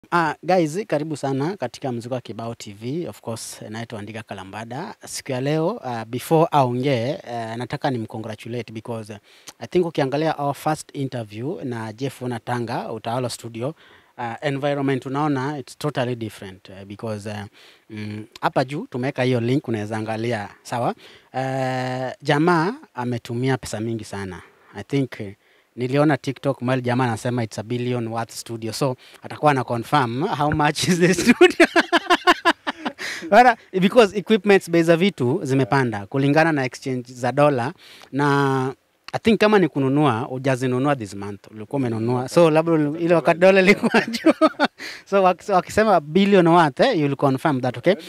Uh, guys, karibu sana katika Mziki wa Kibao TV. Of course, naitwa Andika Kalambada. Siku ya leo uh, before aongee uh, nataka nimcongratulate because uh, I think ukiangalia our first interview na Jeff Unatanga Utawala Studio uh, environment unaona it's totally different uh, because uh, mm, hapa juu tumeweka hiyo link unaweza angalia sawa. Uh, jamaa ametumia pesa mingi sana. I think uh, niliona TikTok mahali jamaa anasema it's a billion worth studio, so atakuwa na confirm how much is the studio Bana, because equipments bei za vitu zimepanda kulingana na exchange za dola na I think kama ni kununua hujazinunua this month, ulikuwa umenunua, so labda uli- ile wakati dola ilikuwa juu so waki- wakisema billion worth eh, you'll confirm that okay,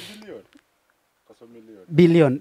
billion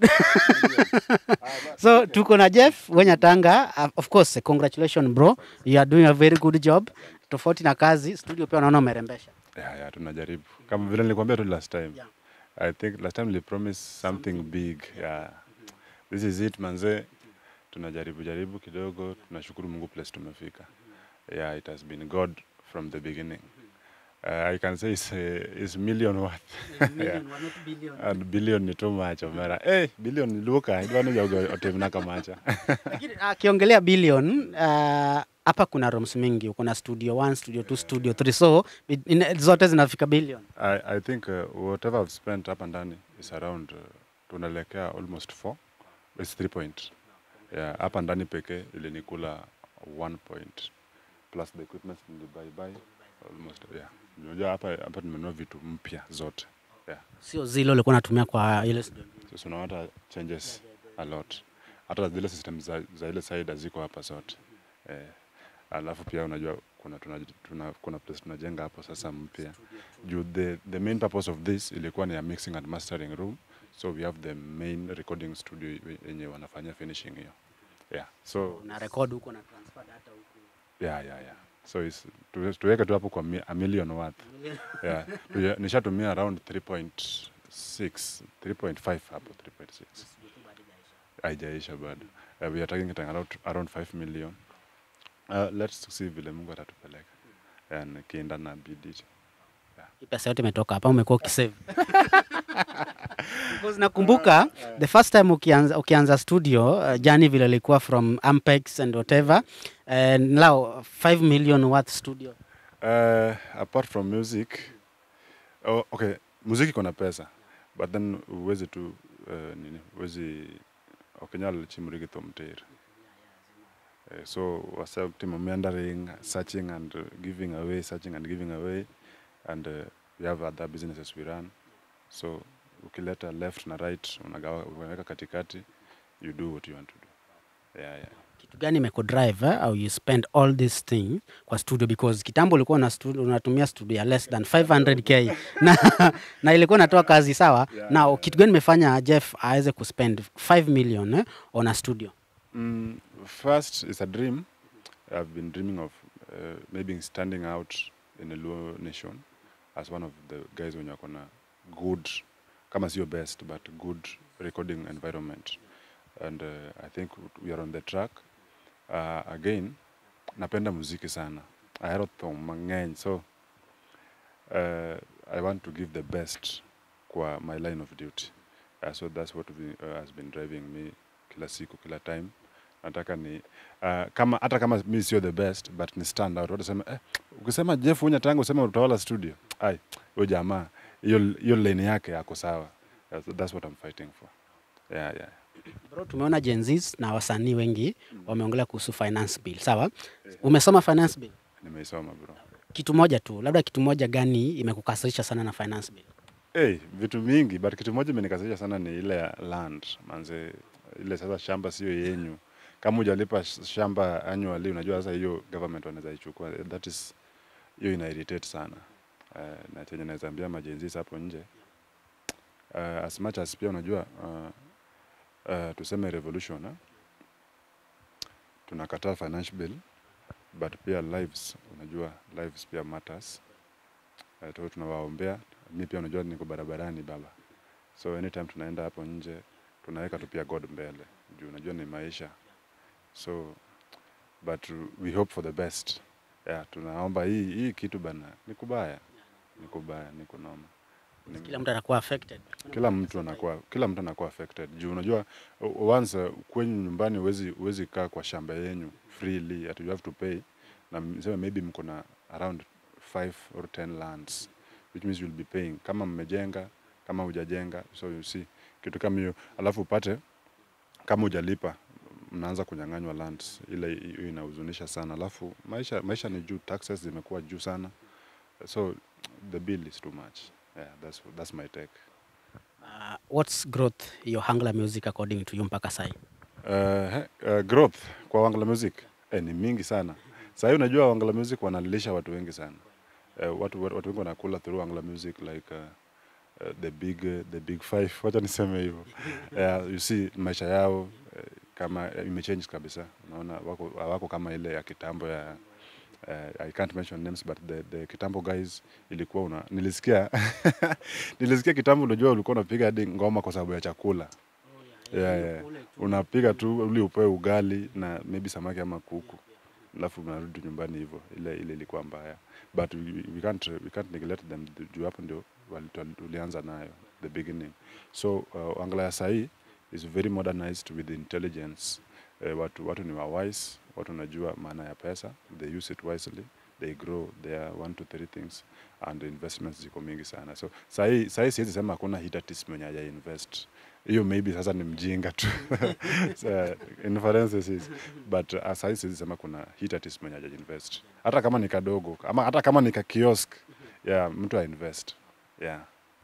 so tuko na Jeff Wenyatanga. Uh, of course congratulations bro, you are doing a very good job. Tofauti na kazi studio, pia naona umerembesha. Yeah, yeah, tunajaribu kama vile nilikwambia tu last time Yeah. I think last time nilipromise something big yeah. This is it manze, tunajaribu jaribu kidogo, tunashukuru Mungu place tumefika. Yeah, it has been God from the beginning. Uh, I can say it's, uh, it's million worth yeah. and billion ni too much omera hey, billion ni luka idwani jogo otimna kamacha Lakini akiongelea billion uh, hapa kuna rooms mingi, kuna studio 1, studio 2, studio 3 so it- in- zote zinafika billion. I, I think uh, whatever I've spent hapa ndani is around uh, tunaelekea almost 4 it's 3 point yeah, hapa ndani pekee ilinikula 1 point plus the equipment nilibuy almost yeah. Unajua hapa hapa nimenunua vitu mpya zote yeah. Sio zile ulikuwa unatumia kwa ile studio. So so unaona changes a lot. Hata zile system za, za ile side haziko hapa zote eh, alafu pia unajua kuna, tuna, tuna, kuna place tunajenga hapo sasa mpya juu the, the main purpose of this ilikuwa ni ya mixing and mastering room so we have the main recording studio yenye wanafanya finishing hiyo yeah so Una record huko na transfer data huko. yeah, yeah, yeah. so is, tu, tuweke tu hapo kwa mi, a million worth yeah. Tuya- nishatumia around 3.6 3.5 hapo 3.6 haijaisha bado uh, we are targeting around, around 5 million uh, let's see vile mungu atatupeleka and kienda na bidii Hii pesa yote imetoka hapa, umekuwa ukisave. Because nakumbuka the first time ukianza, ukianza studio uh, jani vile ilikuwa from Ampex and whatever and now 5 million worth studio. uh, apart from music oh, okay muziki iko na pesa but then uwezi tu uh, nini uwezi okinyal chimrigi thomter uh, so wasa timo meandering searching and uh, giving away searching and giving away and uh, we have other businesses we run so ukileta left na right unagawa unaweka katikati you do what you want to do yeah, yeah. Kitu gani imekudrive eh, au you spend all this thing kwa studio because kitambo ulikuwa una studio, unatumia studio ya less than 500k na, na ilikuwa inatoa kazi sawa. Now kitu gani imefanya Jeff aweze kuspend 5 million eh, on a studio? Mm, first, it's a dream. I've been dreaming of uh, maybe standing out in a Luo nation as one of the guys when you're gonna good, kama sio best, but good recording environment. And uh, I think we are on the track. Uh, again, napenda muziki sana. I wrote thong mangeny, so uh, I want to give the best kwa my line of duty. Uh, so that's what we, uh, has been driving me kila siku kila time nataka ni uh, kama hata kama mi sio the best but ni stand out watu sema eh, ukisema Jeff Unya tangu usema utawala studio ai huyo jamaa hiyo hiyo lane yake yako sawa that's, that's what I'm fighting for yeah yeah Bro, tumeona Gen Zs na wasanii wengi wameongelea kuhusu finance bill. Sawa, umesoma finance bill? nimeisoma bro Kitu moja tu, labda kitu moja gani imekukasirisha sana na finance bill? hey, vitu mingi but kitu moja imenikasirisha sana ni ile ya land manze ile sasa shamba sio yenyu kama hujalipa sh- shamba annually unajua sasa hiyo government wanaweza ichukua that is hiyo ina irritate sana uh, na chenye naweza ambia majenzis hapo nje uh, as much as pia unajua uh, uh, tuseme revolution eh? tunakataa finance bill but pia lives unajua lives pia matters uh, tu tunawaombea mi pia unajua niko barabarani baba so anytime tunaenda hapo nje tunaweka tu pia god mbele juu unajua ni maisha so but we hope for the best yeah, tunaomba hii, hii kitu bana ni kubaya ni kubaya ni kunoma Ni- Kila mtu anakuwa affected. kila mtu anakuwa kila mtu anakuwa affected juu unajua o- once uh, kwenyu nyumbani huwezi huwezi kaa kwa shamba yenyu freely at you have to pay na mseme maybe mko na around 5 or 10 lands which means you'll be paying kama mmejenga kama hujajenga so you see kitu kama hiyo alafu upate kama hujalipa mnaanza kunyang'anywa lands ile hiyo inahuzunisha sana alafu maisha maisha ni juu taxes zimekuwa juu sana so the bill is too much yeah that's, that's my take Uh, what's growth your Hangla music according to you mpaka sai? Uh, he- uh, growth kwa Wangala Music eh, ni mingi sana. Sasa hivi unajua Wangala Music wanalilisha watu wengi sana. Uh, watu, watu wengi wanakula through Wangala Music like uh, uh, the big uh, the big five. Wacha niseme hivyo. uh, you see maisha yao uh, kama uh, imechange kabisa. Unaona wako wako kama ile ya kitambo ya uh, I can't mention names but the, the kitambo guys ilikuwa una nilisikia nilisikia kitambo unajua ulikuwa unapiga hadi ngoma kwa sababu ya chakula yeah, yeah. unapiga tu uli upewe ugali na maybe samaki ama kuku alafu unarudi nyumbani hivyo ile ile ilikuwa mbaya but we, we can't we can't neglect them juu hapo ndio wali- wali- tulianza nayo the beginning so uh, angla ya sahii is very modernized with intelligence uh, watu watu ni wawise watu wanajua maana ya pesa they use it wisely they grow their one to three things and investments ziko mingi sana so sahii sahii siwezi sema hakuna hit artist mwenye haja invest hiyo maybe sasa ni mjinga tu so, inferences is but uh, sahii siwezi sema kuna hit artist mwenye haja invest hata kama ni kadogo ama hata kama ni ka kiosk yeah mtu ainvest yeah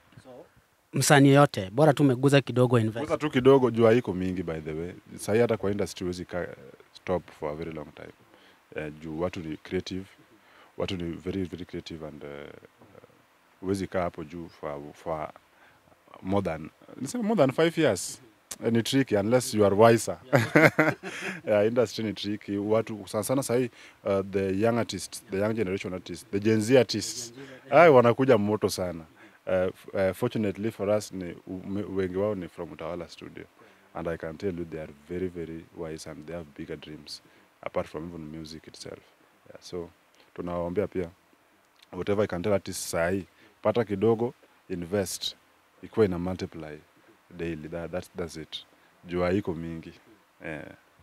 Msanii yote bora tu umeguza kidogo invest. Kuza tu kidogo jua iko mingi by the way. Sahii hata kwa industry huwezi kaa stop for a very long time. Uh, juu watu ni creative, watu ni very very creative and uh, huwezi kaa hapo juu for, for more than niseme more than five years. Eh, Ni tricky unless you are wiser. yeah, industry ni tricky. Watu sana sana sahii uh, the young artists, the young generation artists, the Gen Z artists, ai wanakuja moto sana. Uh, f- uh, fortunately for us ni ume- wengi wao ni from Utawala studio and I can tell you they are very very wise and they have bigger dreams apart from even music itself yeah, so tunawaombea pia whatever I can tell artists sahi pata kidogo invest ikuwa ina multiply daily that, that's, that's it jua iko mingi yeah.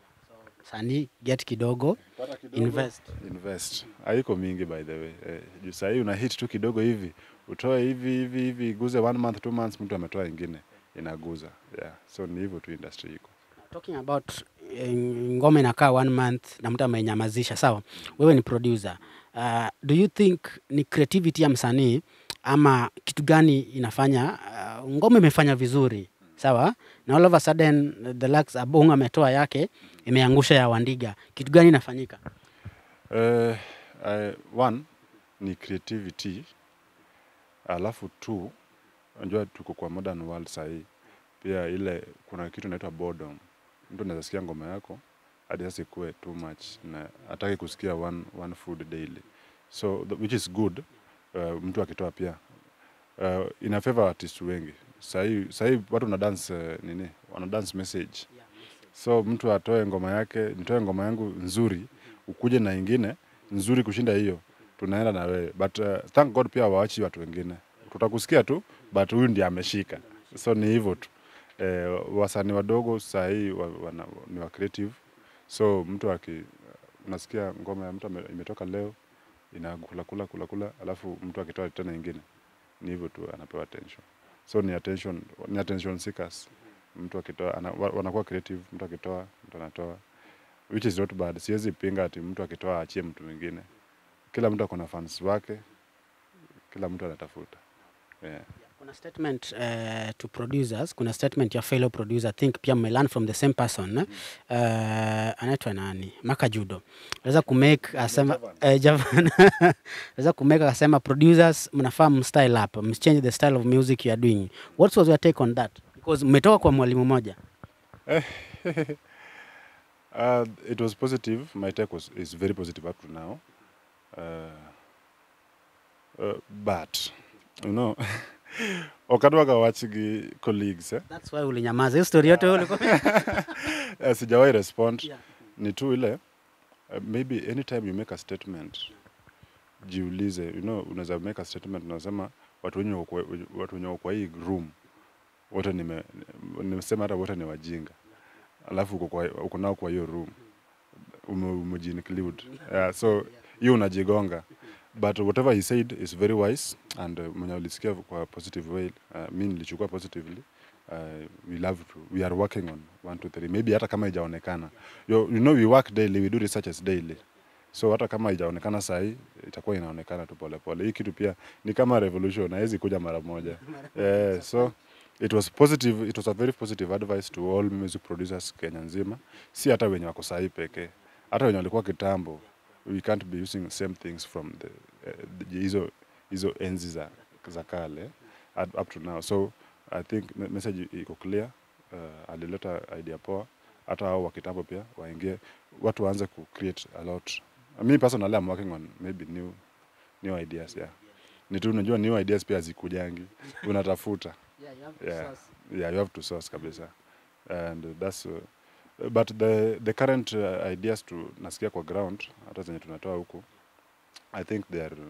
Sanii get kidogo, invest. invest haiko mingi by the way eh, juu sahii una hit tu kidogo hivi utoe hivi hivi hivi iguze one month two months mtu ametoa ingine inaguza yeah. so ni hivyo tu industry iko Talking about eh, ngoma inakaa one month na mtu amenyamazisha, sawa. Wewe ni producer. Uh, do you think ni creativity ya msanii ama kitu gani inafanya uh, ngoma imefanya vizuri sawa, na all of a sudden the Lux Abong ametoa yake imeangusha ya Wandiga, kitu gani inafanyika? Uh, uh, one ni creativity, alafu two, unajua tuko kwa modern world sahii, pia ile kuna kitu inaitwa boredom. Mtu anaweza sikia ngoma yako hadi sasa ikuwe too much na hataki kusikia one, one food daily, so the, which is good. Uh, mtu akitoa pia uh, ina favor artist wengi sahii. Sahii watu wana dance uh, nini, wana dance message so mtu atoe ngoma yake, nitoe ngoma yangu nzuri, ukuje na ingine nzuri kushinda hiyo, tunaenda na wewe but uh, thank God pia waachi watu wengine, tutakusikia tu but huyu ndiye ameshika, so ni hivyo tu. Eh, wasanii wadogo saa hii wa, wana, ni wa creative, so mtu aki unasikia ngoma ya mtu ame- imetoka leo inakula kula kula kula, alafu mtu akitoa tena ingine, ni hivyo tu, anapewa attention, so ni attention, ni attention seekers mtu akitoa ana, wa- wanakuwa creative, mtu akitoa mtu anatoa, which is not bad. Siwezi pinga ati mtu akitoa aachie mtu mwingine. Kila mtu ako na fans wake, kila mtu anatafuta yeah. Kuna statement uh, to producers, kuna statement ya fellow producer, I think pia mme learn from the same person eh? uh, anaitwa nani? Maka Judo aweza kumake asema eh, Javan aweza kumake akasema producers, mnafaa mstyle up, mchange the style of music you are doing. What was your take on that? Because mmetoka kwa mwalimu mmoja. Uh, it was positive. My take was is very positive up to now. Uh, uh, but you know wakati wakawachigi colleagues eh? That's why ulinyamaza. Hiyo story yote wewe ulikuwa uh, sijawahi respond Yeah. ni tu ile uh, maybe anytime you make a statement jiulize you know, unaweza make a statement unasema watu wenye wako kwa- watu wenye wako kwa hii room wote nime nimesema hata wote ni wajinga alafu uko kwa- uko nao kwa hiyo room ume- umejiinclude yeah, so hiyo unajigonga but whatever he said is very wise and uh, mwenye ulisikia kwa positive way uh, mi nilichukua positively uh, we love to we are working on one two three maybe hata kama ijaonekana you, you know we work daily we do researches daily so hata kama ijaonekana sahii itakuwa inaonekana tu polepole hii kitu pia ni kama revolution haiwezi kuja mara moja yeah, so it was positive it was a very positive advice to all music producers kenya nzima si hata wenye wako sahii pekee hata wenye walikuwa kitambo we can't be using same things from the eh, the- hizo hizo enzi za, za kale at- up to now so i think me- message iko clear uh, alileta idea poa hata hao wa kitambo pia waingie watu waanze ku create a lot me personally I'm working on maybe new new ideas yeah ni tu unajua new ideas pia zikujangi unatafuta yeah yeah you have to source kabisa and that's uh, but the the current uh, ideas to nasikia kwa ground hata zenye tunatoa huku i think they are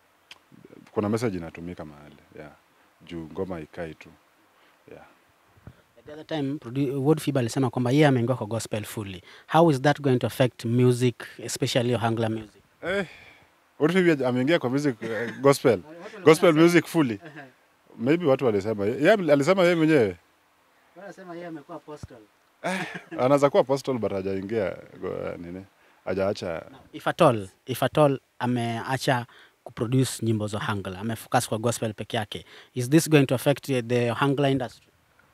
kuna message inatumika mahali yeah juu ngoma ikai tu yeah The other time produ- Ward Fiba alisema kwamba yeye ameingia kwa gospel fully. How is that going to affect music especially Ohangla music? eh what if you- ameingia kwa music uh, gospel gospel music fully maybe watu walisema yeye alisema yeye mwenyewe Wanasema yeye amekuwa apostle. anaweza kuwa apostle but hajaingia go- nini hajaacha If at all, if at all ameacha kuproduce nyimbo za Ohangla, amefocus kwa gospel peke yake. Is this going to affect uh, the Ohangla industry?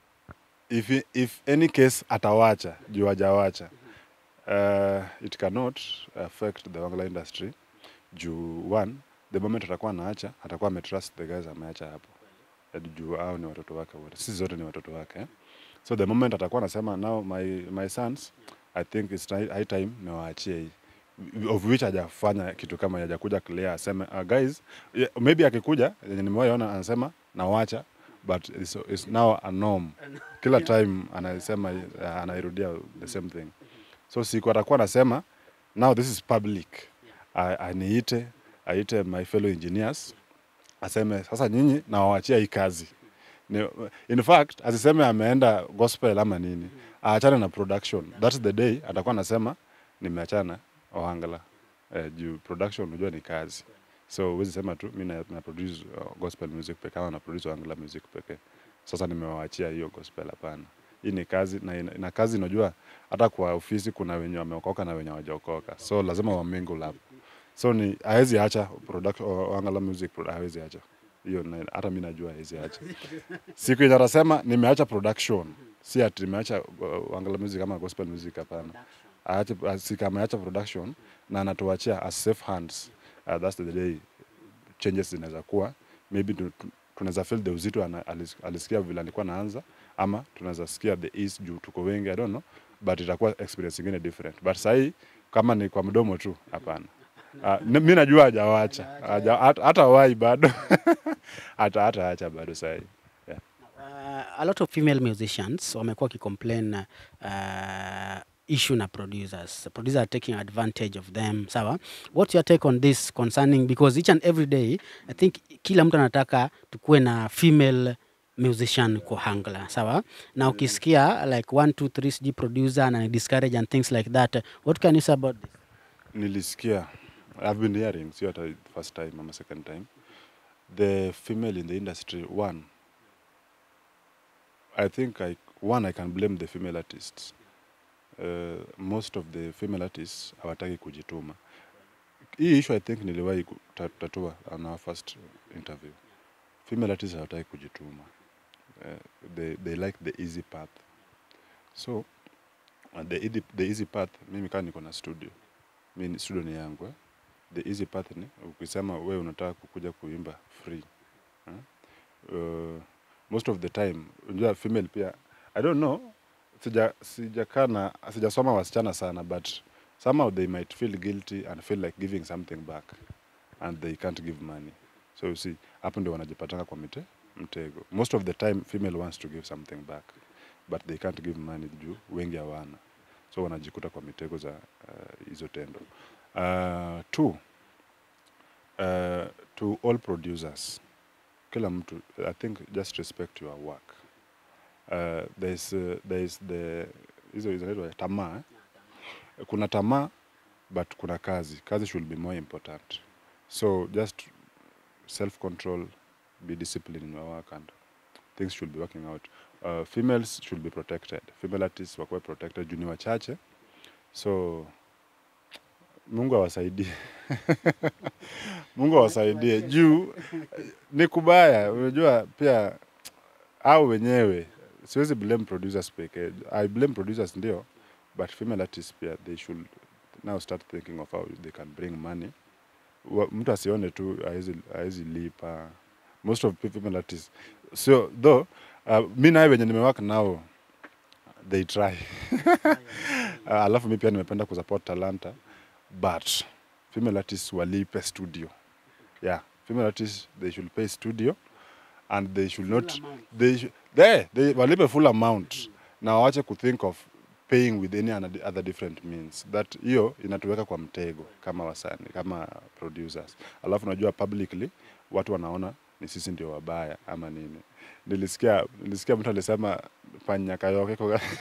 if, if any case atawacha juu hajawacha uh, it cannot affect the wangla industry juu one the moment atakuwa anaacha atakuwa ametrust the guys ameacha hapo Eh, juu hao ni watoto wake wote sisi zote ni watoto wake eh? so the moment atakuwa anasema now my, my sons i think it's ti- high time niwaachie hii of which hajafanya kitu kama hajakuja clear aseme uh, guys yeah, maybe akikuja yenye nimewaona anasema nawacha but it's, it's now a norm kila time anasema uh, anairudia the same thing so siku atakuwa anasema now this is public A- aniite aite my fellow engineers aseme sasa nyinyi nawawachia hii kazi ni, in fact asiseme ameenda gospel ama nini aachane na production that's the day atakuwa anasema nimeachana ohangala eh, juu production unajua ni kazi so huwezi sema tu mi na, na produce uh, gospel music pekee ama na produce ohangala music pekee sasa nimewaachia hiyo gospel hapana hii ni kazi na, ina- na kazi unajua hata kwa ofisi kuna wenye wameokoka na wenye hawajaokoka so lazima wamingle hapo so ni hawezi acha production ohangala music produ- hawezi acha hiyo na- hata mi najua hawezi acha siku yenye atasema nimeacha production si ati nimeacha uh, Wangala music ama gospel music hapana aache asika ameacha production na anatuachia as safe hands uh, that's the day changes zinaweza kuwa maybe tu- tu- tunaweza feel the uzito ana- alis- alisikia vile alikuwa naanza ama tunaweza sikia the ease juu tuko wengi i don't know but itakuwa experience ingine different but sahii kama ni kwa mdomo tu hapana uh, mi najua hajawacha Haja- hata hata wai bado hata hata acha bado sahii Uh, a lot of female musicians wamekuwa wakicomplain uh, issue na producers producers are taking advantage of them sawa what's your take on this concerning because each and every day i think kila mtu anataka tukuwe na female musician kwa hangla sawa na ukisikia like one two three sijui producer na discourage and things like that what can you say about this nilisikia i've been hearing sio hata first time ama second time the female in the industry one i think I, one i can blame the female artists uh, most of the female artists hawataki kujituma hii issue i think niliwahi kutatua on our first interview female artists hawataki kujituma uh, they, they like the easy path so uh, the, easy, the easy path mimi kaa niko na studio mi ni- studio ni yangu eh? the easy path ni ukisema we unataka kukuja kuimba free eh? uh, most of the time unajua female pia i don't know sija sijakaa na sijasoma wasichana sana but somehow they might feel guilty and feel like giving something back and they can't give money so you see hapo ndio wanajipatanga kwa mite, mtego most of the time female wants to give something back but they can't give money juu wengi hawana so wanajikuta kwa mitego za uh, hizo tendo uh, two uh, to all producers kila mtu i think just respect your work uh, there's, uh, there's the hizo zinaitwa tamaa eh? kuna tamaa but kuna kazi kazi should be more important so just self control be disciplined in your work and things should be working out uh, females should be protected female artists wakuwe protected juu ni wachache so mungu awasaidie mungu awasaidie juu ni kubaya unajua pia au wenyewe siwezi blame producers pekee i blame producers ndio but female artists pia they should now start thinking of how they can bring money Wa- mtu asione tu haezi- haezi lipa most of the female artists so though uh, mi naye wenye nimewak nao they try uh, alafu mi pia nimependa kusupport talanta but female artists walipe studio yeah female artists they should pay studio and they should not they, should, they, they walipe full amount na wawache kuthink of paying with any ana- other different means that hiyo inatuweka kwa mtego kama wasani kama producers alafu najua publicly watu wanaona ni sisi ndio wabaya ama nini nilisikia nilisikia mtu alisema panyakayoke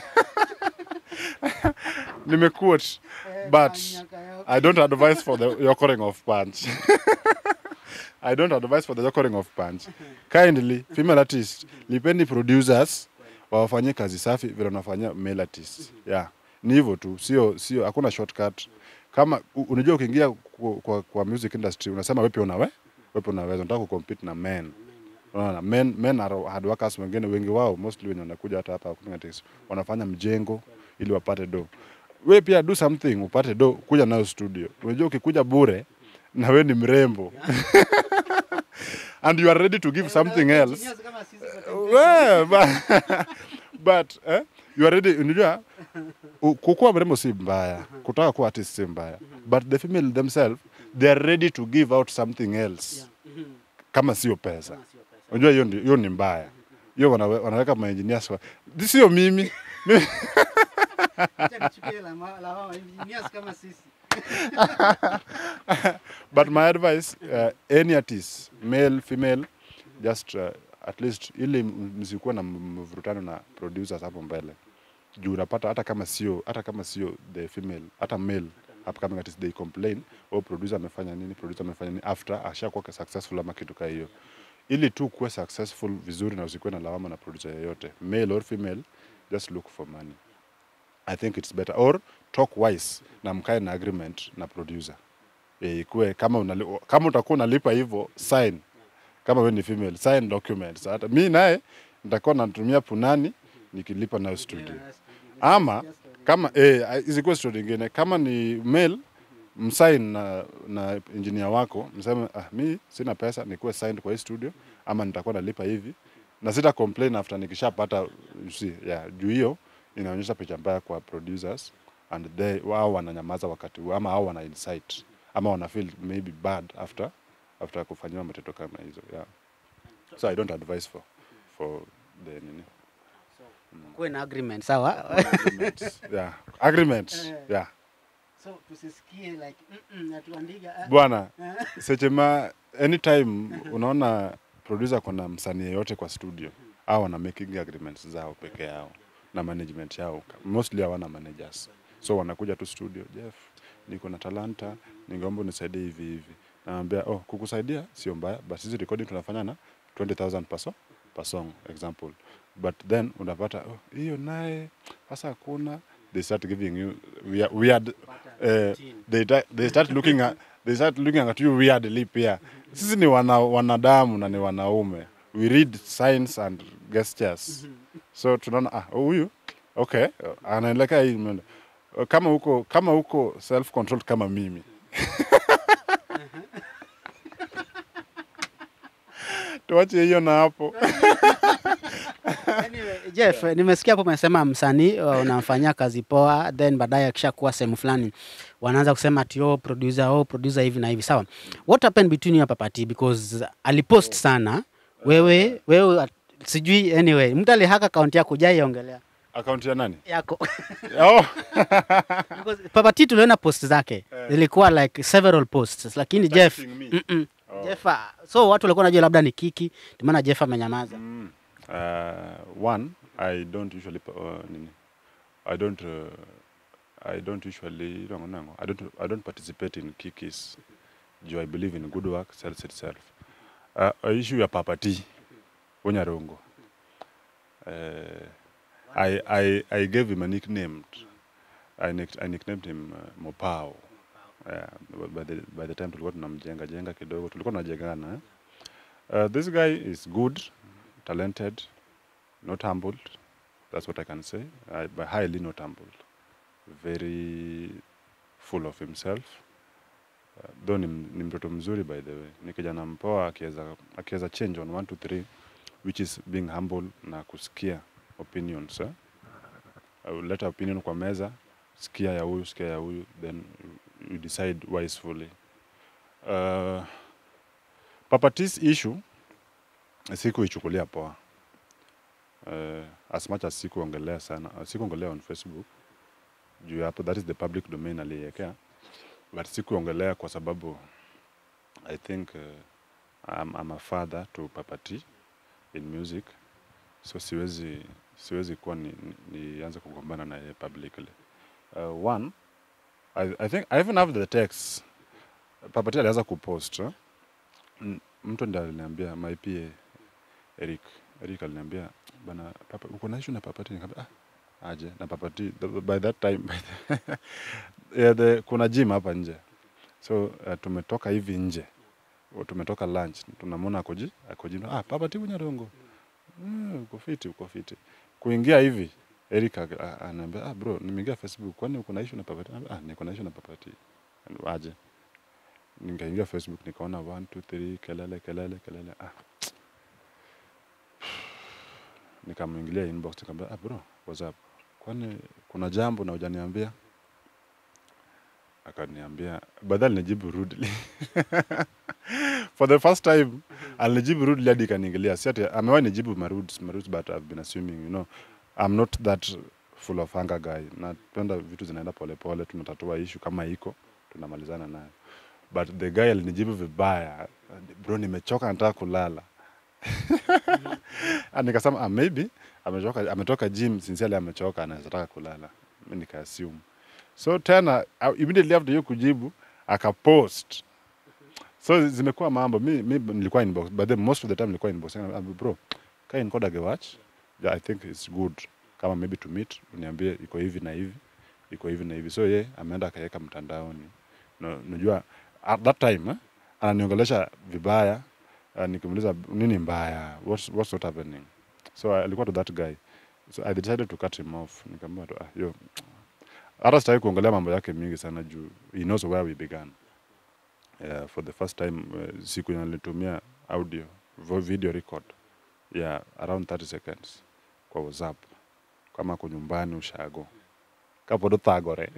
nimequote but I don't advise for the yokoring of punch. I don't advise for the yokoring of punch. Kindly, female artists, lipeni producers wawafanyie kazi safi vile wanafanyia male artists. Yeah. Ni hivyo tu, sio sio hakuna shortcut. Kama u- unajua ukiingia kwa, kwa, kwa music industry unasema wewe pia unawe wewe pia unaweza unataka kucompete na men. Unaona, men men are hard workers wengine wengi wao mostly wenye wanakuja hata hapa Kuninga Tech, wanafanya mjengo ili wapate do. We pia do something upate do, kuja nayo studio. Unajua ukikuja bure na we ni mrembo and you are ready to give something else well, but, but eh, you are ready unajua u- kukuwa mrembo si mbaya kutaka kuwa artist si mbaya but the female themselves they are ready to give out something else kama sio pesa unajua hiyo ndi- hiyo ni mbaya hiyo wanawe- wanaweka maengineers kwa sio mimi Mimi- but my advice uh, any artist male female just uh, at least ili m- msikuwe na m- mvurutano na producers hapo mbele juu unapata hata kama sio hata kama sio the female hata male upcoming artist they complain oh producer amefanya nini producer amefanya nini after ashakuwa successful ama kitu kaa hiyo ili tu kuwe successful vizuri na usikuwe na lawama na producer yoyote male or female just look for money i think it's better or talk wise na mkae na agreement na producer e, ikue kama unali, kama utakuwa unalipa hivyo sign kama wewe ni female sign documents hata mi naye nitakuwa natumia punani nikilipa nayo studio ama kama eh, isikuwe studio ingine kama ni male msign na, na engineer wako mseme ah, mi sina pesa nikuwe signed kwa hii studio ama nitakuwa nalipa hivi na sita complain after nikishapata you see, yeah, juu hiyo inaonyesha picha mbaya kwa producers and they wao wananyamaza wakati huo ama hao wana insight ama wana feel maybe bad after after kufanyiwa matendo kama hizo yeah. so i don't advise for for the nini kuwe na agreement sawa agreements yeah agreement yeah so tusisikie like mm-mm, atuandika ah, bwana ah. sechema anytime unaona producer kuna msanii yeyote kwa studio au wana making agreements zao peke yao na management yao mostly hawana managers so wanakuja tu studio jeff niko na talanta ningeomba unisaidie hivi hivi naambia oh kukusaidia sio mbaya but sisi recording tunafanya na 20000 per song per song example but then unapata oh hiyo naye sasa hakuna they start giving you weird, weird eh, they, ta- they start looking at they start looking at you weirdly pia sisi ni wana, wanadamu na ni wanaume we read signs and gestures so tunaona ah huyu okay anaelekea hii mwendo. kama huko kama huko self control kama mimi tuache hiyo na hapo Anyway, Jeff, nimesikia hapo umesema msanii uh, unamfanyia kazi poa, then baadaye akishakuwa sehemu fulani wanaanza kusema ati oh, producer, oh, producer hivi na hivi. Sawa, what happened between you na Papati because alipost sana wewe wewe at- sijui anyway, mtu alihaka akaunti yako hujaiongelea. account ya nani yako oh. Because Papa T tuliona post zake Eh. zilikuwa like several posts lakini Jeff Targeting me. mm-mm. Oh. Jeff ah, so watu walikuwa najua labda ni kiki ndio maana Jeff amenyamaza Mm. Uh, one, I don't usually uh, nini, I don't uh, I don't usually no, no, I don't I don't participate in kikis. Do I believe in good work sells itself. Uh, a issue ya Papa T Onyarongo. Uh, I, I I gave him a nickname. I, nick, I nicknamed him uh, Mopao. Yeah, by the by the time tulikuwa tunamjenga jenga kidogo tulikuwa tunajengana eh? Uh, this guy is good, talented, not humbled. That's what I can say. I, but highly not humbled. Very full of himself. Uh, though ni, ni mtoto mzuri by the way. Ni kijana mpoa akiweza akiweza change on 1 2 3 which is being humble na kusikia opinions. Eh? Uh, leta opinion kwa meza, sikia ya huyu, sikia ya huyu, then you decide wisely. Uh, Papa T's issue sikuichukulia poa. Uh, as much as sikuongelea sana, uh, sikuongelea on Facebook juu ya hapo, that is the public domain aliiwekea, but sikuongelea kwa sababu I think uh, I'm, I'm a father to Papa T in music, so siwezi siwezi kuwa ni, ni, nianze kugombana na yeye publicly. Uh, one, I, I think I even have the text Papa T alianza kupost eh? M- mtu ndiye aliniambia my PA Eric Eric aliniambia bana papa uko na issue na Papa T nikamwambia ah aje na Papa T The- by that time by the, yeah, the, kuna gym hapa nje so uh, tumetoka hivi nje O, tumetoka lunch tunamwona akoji akoji ah Papa T Unyarongo mm, uko fiti uko fiti kuingia hivi Eric aka- a- ananiambia ah bro nimeingia Facebook kwani uko na issue na Papa T Nikamwambia, ah niko na issue na Papa T aje nikaingia Facebook nikaona 1 2 3 kelele kelele kelele ah nikamwingilia inbox nikamwambia ah bro what's up kwani kuna jambo na hujaniambia akaniambia badala nijibu rudely for the first time alinijibu rudely hadi ikaniingilia si ati amewahi nijibu maruds maruds but I've been assuming you know I'm not that full of anger guy napenda vitu zinaenda polepole tunatatua issue kama iko tunamalizana nayo but the guy alinijibu vibaya bro nimechoka nataka kulala Ah, nikasema ah, maybe ametoka, ametoka gym sincerely amechoka anaweza taka kulala mi nikaassume so tena uh, immediately after hiyo kujibu akapost so zimekuwa mambo mi, mi nilikuwa inbox but then most of the time nilikuwa inbox Ah, bro kai nikoda gewatch yeah, i think it's good kama maybe to meet uniambie iko hivi na hivi iko hivi na hivi so ye ameenda akaweka mtandaoni no, najua at that time eh, ananiongelesha vibaya uh, nikimuuliza nini mbaya what's, what's not happening so uh, alikuwa to that guy so i decided to cut him off nikamwambia tu ah, yo hata sitaki kuongelea mambo yake mingi sana juu he knows where we began uh, for the first time uh, siku nalitumia audio vo- video record ya yeah, around 30 seconds kwa whatsapp kama ako nyumbani ushago kapodo thagore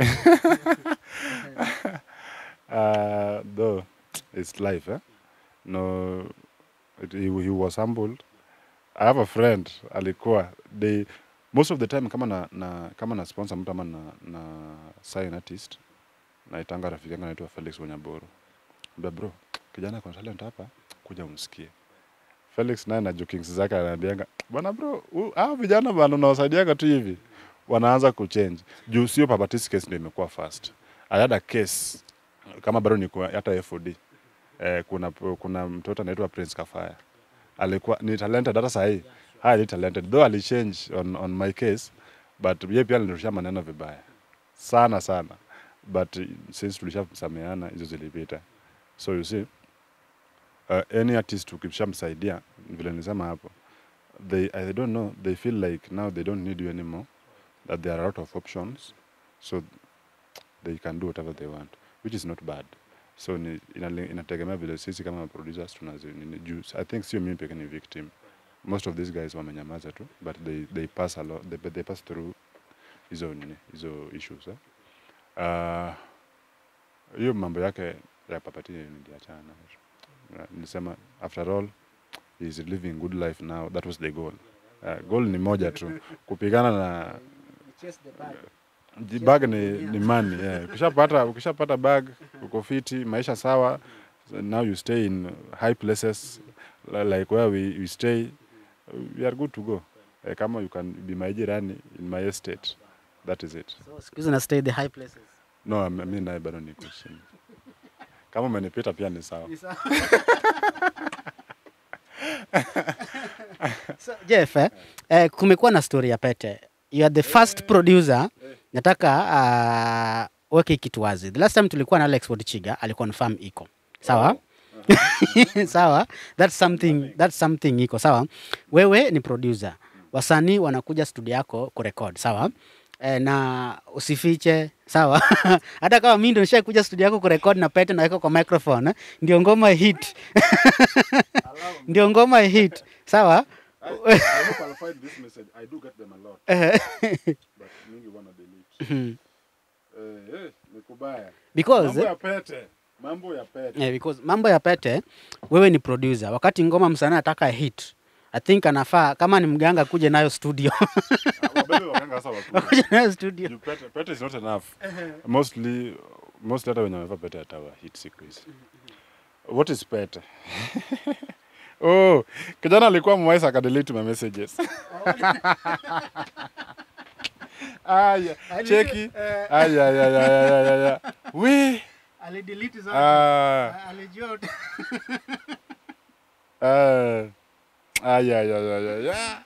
uh, though it's life eh? no it, he, he was humbled i have a friend alikuwa they most of the time kama na, na kama na sponsor mtu ama na, na sign artist naitanga rafiki yangu anaitwa Felix Wanyaboro mbia bro kijana kuna talent hapa kuja umsikie Felix naye na jokings zake ananiambianga bwana bro u- hao vijana bana unawasaidiaga tu hivi wanaanza kuchange juu sio papatis case ndio imekuwa fast I had a case kama bado niko hata FOD eh, kuna kuna mtoto anaitwa Prince Kafaya alikuwa ni talented hata sahii highly talented though alichange on, on my case but yeye pia alinirushia maneno vibaya sana sana but uh, since tulishasameana hizo zilipita so you see uh, any artist ukishamsaidia vile nilisema hapo they i don't know they feel like now they don't need you anymore that there are a lot of options so they can do whatever they want which is not bad so ni, inali- inategemea vile sisi kama producers tunazi nini, juu i think sio mimi peke ni victim most of these guys wamenyamaza tu but they, they pass a lot, they, but they pass through hizo nini hizo issues eh? Ah, hiyo mambo yake ya papati niliachana nayo Na nilisema after all he is living good life now that was the goal Uh, goal ni moja tu kupigana na Ji- bag ni, ni money yeah. ukishapata ukishapata bag uko fiti maisha sawa so now you stay in high places li- like where we, we stay we are good to go eh, kama you can be my jirani in my estate that is it So siku hizi na stay the high places. no mi mi naye bado niko chini kama umenipita pia ni sawa So, Jeff, eh, eh, kumekuwa na story ya Pete. You are the first producer. Nataka uh, weke kitu wazi. The last time tulikuwa na Alex Wodichiga aliconfirm iko. Sawa? sawa that's something, that's something iko sawa wewe ni producer wasanii wanakuja studio yako kurekod sawa e, na usifiche sawa hata kama mi ndo nishakuja studio yako kurekod na pete naweka kwa microphone eh, ndio ngoma hit ndio ngoma hit sawa because mambo ya pete Yeah, because mambo ya pete, wewe ni producer. Wakati ngoma msanii anataka hit, I think anafaa kama ni mganga kuje nayo studio Wabebe wakanga sasa wakuje. kuje nayo studio. Juu pete, pete is not enough. Mostly, mostly hata wenye wamevaa pete hatawa hit siku hizi. What is pete? oh, kijana alikuwa mwaisa akadelete my messages. Aya, cheki. Aya, aya, aya, aya, aya, aya. We. Alidelete zote. Ah, Alijua ah. Aya, aya, aya, aya, aya.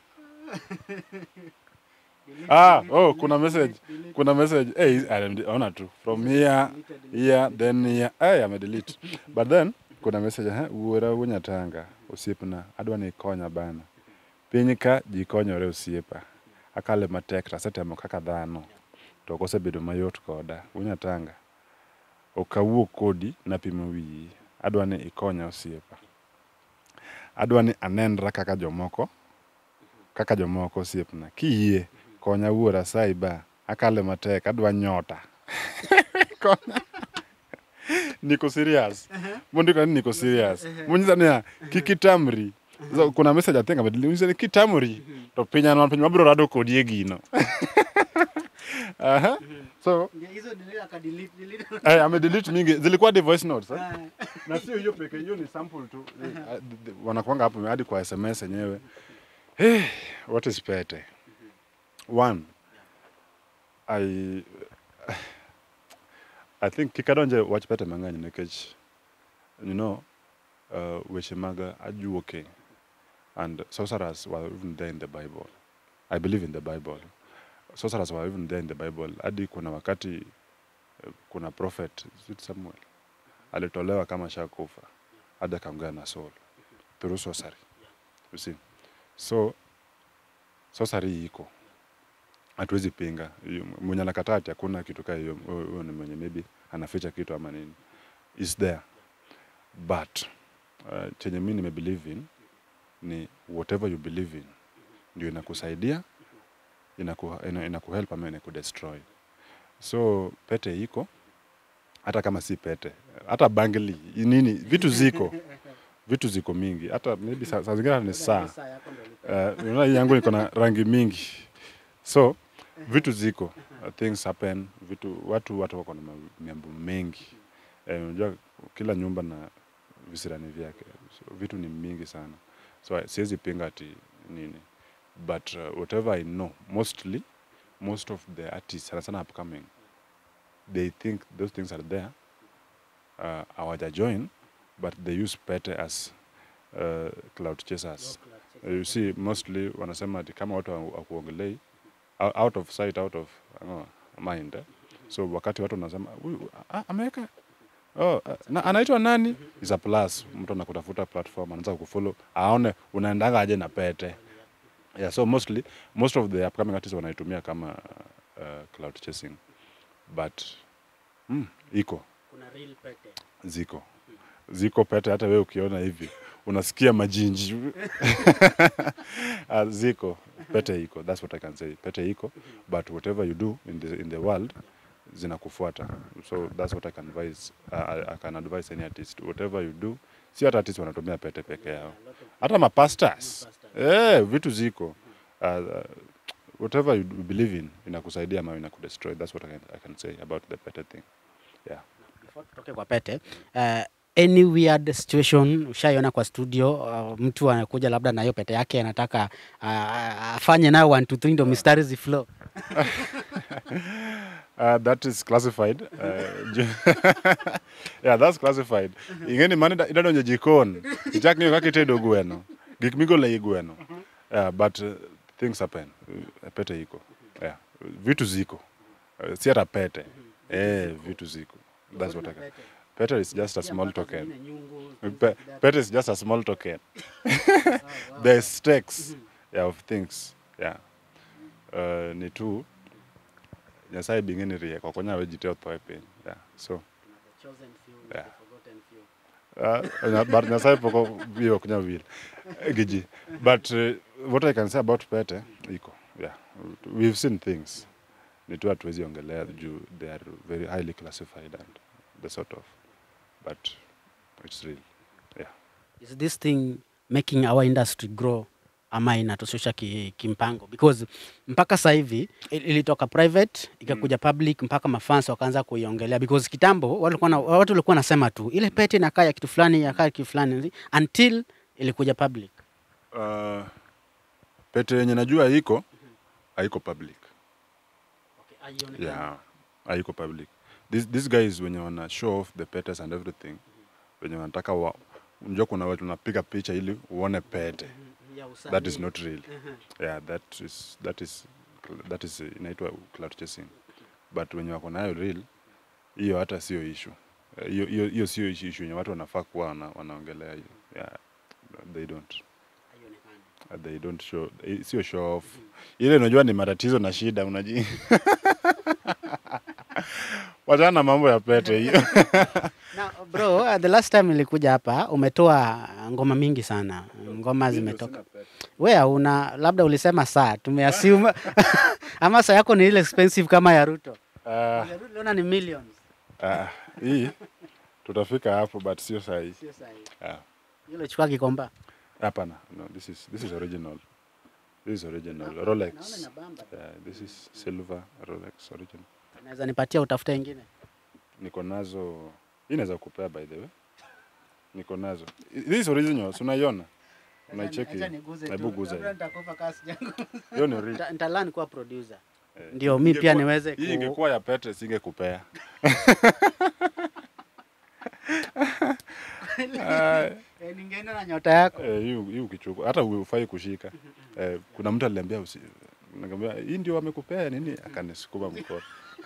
Ah, oh, kuna message. Kuna message. Hey, I ona tu. From here, here, then here. Hey, ame delete. But then kuna message ha wuora wunyatanga osiepna adwa ni konya bana. Piny ka ji konyore osiepa. Akale matek to asetemo kaka dhano. To ok osebedo mayot koda. Wunyatanga. Ok awuo kodi napimo wiyi. Adwa ni ikonya osiepa. Adwa ni anenra kaka jomoko kaka jomoko osiepna kiyie konya wuora saiba akale matek adwa nyota konya niko serious mondiko ni niko serious munyisa niya kik itamri so, kuna message athink amenyisa ni kitamri to piny an piny wabiro rado kodi e gino Aha. so hizo delete akadelete delete. eh, amedelete mingi zilikuwa the voice notes eh? na sio hiyo peke hiyo ni sample tu Eh, ah, th- th- wanakwanga hapo hadi kwa sms yenyewe hey, what is pete one i i think kikadonje wach pete mang'eny nikech you know uh, weche mag ajuoke and sorcerers were even there in the bible i believe in the bible sorcerers were even there in the bible hadi kuna wakati eh, kuna prophet is it samuel alitolewa kama shakufa hadi akaongea na Saul through sorcery you see so sorcery iko hatuwezi pinga Yu- mwenye anakataa ati hakuna kitu kaa hiyo huyo huyo ni mwenye maybe anaficha kitu ama nini is there but uh, chenye mi nimebelieve in ni whatever you believe in ndio inakusaidia inaku, ina, inakuhelp ama inakudestroy so pete iko hata kama si pete hata bangli nini vitu ziko vitu ziko mingi hata maybe saa saa zingine hata ni saa Eh, unaona hii yangu iko na rangi mingi so vitu ziko uh, things happen vitu watu watu wako na ma- mambo mengi Eh, unajua kila nyumba na visirani vyake so, vitu ni mingi sana so I- siwezi pinga ati nini but uh, whatever i know mostly most of the artists sana sana upcoming they think those things are there uh, hawaja join but they use pete as uh, cloud chasers Uh, you see mostly wanasema ati kama watu hawa- hawakuongelei ou- out of sight out of uh, mind eh? so wakati watu wanasema "Huyu, ah, ameweka oh, ah, na, anaitwa nani is a plus mtu anakutafuta platform anaanza kufollow aone unaendanga aje na pete yeah so mostly most of the upcoming artists wanaitumia kama uh, cloud chasing but mm, iko Kuna real pete. ziko ziko pete hata wewe ukiona hivi unasikia majinji uh, ziko pete iko that's what i can say pete iko but whatever you do in the, in the world zinakufuata so that's what i can advise uh, I, i can advise any artist whatever you do si hata artist wanatumia pete peke yao hata mapastors eh vitu ziko uh, whatever you believe in inakusaidia ama inakudestroy that's what I can, I can say about the Pete thing yeah Before tutoke kwa pete uh, any weird situation ushaiona kwa studio uh, mtu anakuja labda na hiyo pete yake anataka uh, afanye nayo 1 2 3 ndo mistari ziflow Uh, that is classified. Uh, ju- yeah, that's classified. Ingeni mani da- idadonjo jikon. Ichak ng'iyo kaka itedo gweno. Gik migolo ei gweno. Yeah, but uh, things happen. Uh, pete iko. Yeah. Vitu ziko. Uh, si hata pete. Eh, vitu ziko. That's what I can. Pete is just a small token. Pe- Pete is just a small token. The stakes yeah, of things. Yeah. Uh, ni tu nyasaye bing'eni rieko ok onyal we ji te otho e piny yeah. so Yeah. uh, nya- but nyasaye pok wiye ok nyal wil gi ji but uh, what i can say about pete iko yeah. we've seen things ni tu hatuwezi ongelea juu they are very highly classified and the sort of but it's real yeah. is this thing making our industry grow ama inatushusha ki, kimpango because mpaka sasa hivi il- ilitoka private ikakuja public mpaka mafans wakaanza kuiongelea because kitambo watu walikuwa na- watu walikuwa nasema tu ile pete inakaa ya kitu fulani yakaa kitu fulani until ilikuja public Uh, pete yenye najua iko haiko public yeah haiko public These, these guys wenye wana show off the petes and everything wenye wanataka wa unajua kuna watu unapiga picha ili uone pete that is not real yeah that is that is that is uh, inaitwa cloud chasing but wenye wako nayo real hiyo hata sio issue Eh, hiyo hiyo hiyo sio issue issue yenye watu wanafaa kuwa wana, wanaongelea hiyo yeah they don't Uh, they don't show eh, sio show off ile unajua ni matatizo na shida unaji wachana na mambo ya pete hiyo Now, bro, uh, the last time ilikuja hapa umetoa ngoma mingi sana. Ngoma zimetoka. Wewe una labda ulisema saa, tumeassume ama saa yako ni ile expensive kama ya Ruto. Ah, Ya Ruto naona ni millions. ah, hii tutafika hapo but sio sahi Sio sahihi. Ah, Ile chukua kikomba. hapana no this is this is original this is original Naona rolex inabamba. yeah, this is silver rolex original Naweza nipatia utafuta ingine. niko nazo hii naweza kupea by the way niko nazo this is original si unaiona unaicheki hebu guza hiyo. hiyo ni original Nitalan kuwa producer. Eh, Ndio mi pia ingekuwa- niweze hii ku- ingekuwa ya pete singekupea Ah, Eh, ningeenda na nyota yako. Eh, hii hii ukichukua hata ufai kushika. Eh, kuna mtu aliniambia usi nikamwambia hii ndio wamekupea nini akanisukuma mkono.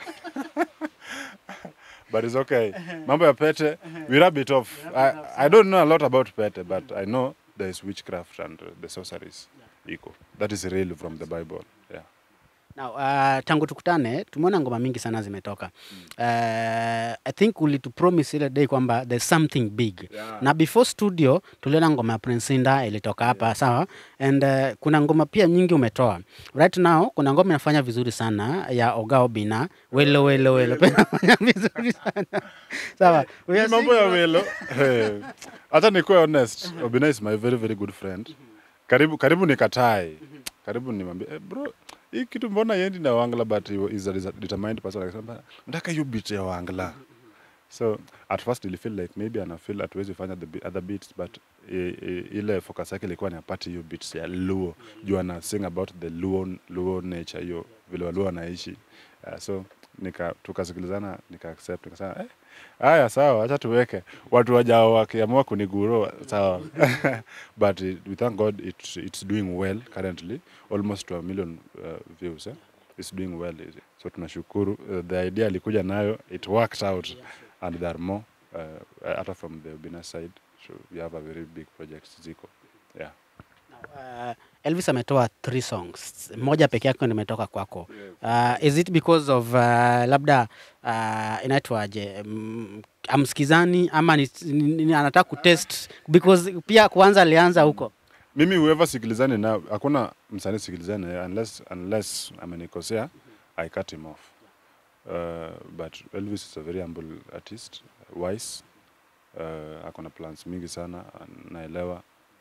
but it's okay. Mambo ya pete we rub it off. I, I don't know a lot about pete but I know there is witchcraft and uh, the sorceries iko. That is real from the Bible. Yeah. Now, uh, tangu tukutane tumeona ngoma mingi sana zimetoka. Uh, I think ulitupromise ile day kwamba there's something big. Yeah. Na before studio tuliona ngoma ya Prince Inda ilitoka hapa sawa, and uh, kuna ngoma pia nyingi umetoa. Right now kuna ngoma inafanya vizuri sana ya Oga Obina, welo welo welo, pia inafanya vizuri sana sawa. We Hii are mambo ya seeing- welo. Eh, Hata nikuwe honest, Obina is my very very good friend. Karibu karibu nikatae. Karibu nimwambie eh, bro hii kitu mbona yendi na Wangla but he is a determined person akasema nataka hiyo beat ya Wangla. So at first ili feel like maybe ana feel hatuwezi fanya the be- other beats but e, e, ile focus yake ilikuwa ni apate hiyo beats ya Luo juu ana sing about the Luo, Luo nature hiyo vile Waluo wanaishi uh, so nika tukasikilizana nika accept nikasema eh, haya sawa acha tuweke watu wajao wakiamua kuniguro sawa but it, we thank God it, it's doing well currently almost to a million uh, views eh? it's doing well so tunashukuru uh, the idea alikuja nayo it worked out and there are more uh, hata from the Obina side so we have a very big project ziko yeah Uh, Elvis ametoa three songs, moja peke yake ndio imetoka kwako. Uh, is it because of uh, labda uh, inaitwaje mm, amsikizani ama ni, ni, ni, anataka kutest because pia kwanza alianza huko mimi whoever sikilizani na hakuna msanii sikilizani naye unless unless amenikosea i cut him off uh, but elvis is a very humble artist wise uh, akona plans mingi sana naelewa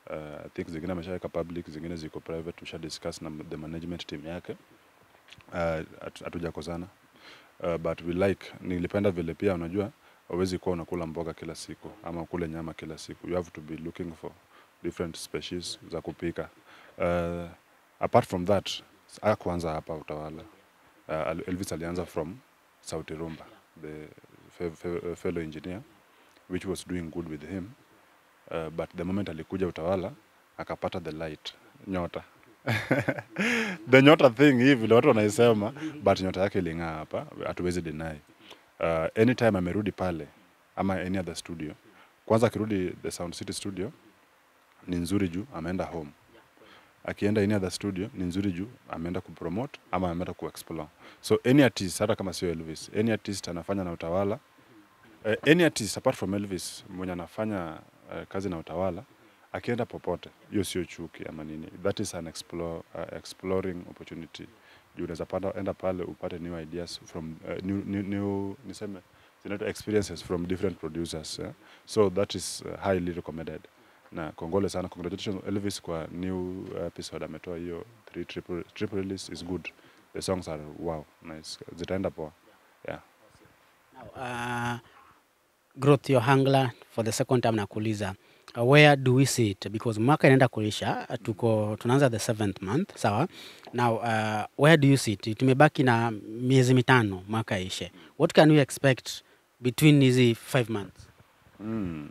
uh, I think zingine ameshaweka public zingine ziko private tusha discuss na the management team yake uh, hatu- hatujakosana uh, but we like nilipenda vile pia unajua hauwezi kuwa unakula mboga kila siku ama ukule nyama kila siku you have to be looking for different species za kupika uh, apart from that akuanza hapa utawala uh, elvis alianza from sauti rumba the fe, fe, fellow engineer which was doing good with him uh, but the moment alikuja utawala akapata the light nyota the nyota thing hii vile watu wanaisema but nyota yake iling'aa hapa hatuwezi deny uh, anytime amerudi pale ama any other studio kwanza akirudi the sound city studio ni nzuri juu ameenda home akienda any other studio ni nzuri juu ameenda kupromote ama ameenda kuexplore so any artist hata kama sio elvis any artist anafanya na utawala uh, any artist apart from elvis mwenye anafanya uh, kazi na utawala akienda popote hiyo sio chuki ama nini that is an explore, uh, exploring opportunity juu unaweza panda- enda pale upate new ideas from uh, new, new, new niseme zinaitwa experiences from different producers yeah? so that is uh, highly recommended na kongole sana congratulations elvis kwa new episode ametoa hiyo three triple, triple release is good the songs are wow nice zitaenda poa yeah Now, uh, growth your hangla for the second time nakuuliza uh, where do we see it because mwaka inaenda kuisha uh, tuko tunaanza the seventh month sawa now uh, where do you see it tumebaki na miezi mitano mwaka ishe what can we expect between hizi five months Mm.